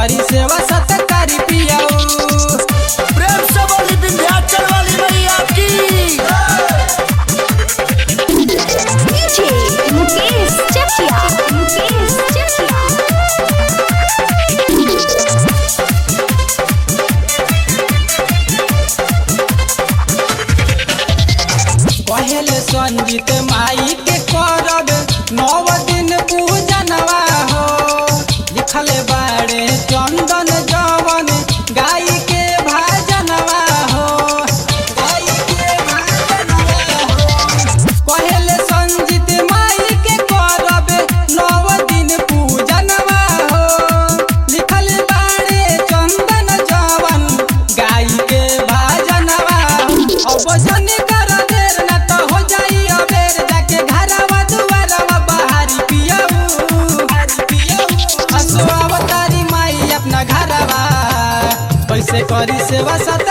करी सेवा सत्कारी पियाऊ प्रेम से बोली विंध्याचल वाली मैया की DJ Mukesh Chatia. Mukesh Chatia. कहेले संगीत माई के करब नौ दिन पूजनवा हो लिखले बाड़े चंदन जवन गाय के भाजनवा हो गाय के भाजनवा हो कहेले संगीत माई के करब नौ दिन पूजनवा हो लिखल बाड़े चंदन जवन गाय के भाजनवा अब जन कर देर न तो हो जाई अबेर जाके घरवा दुआरवा बाहरी पियऊ हसो अवतारी माई अपना घरवा कैसे करी सेवा सत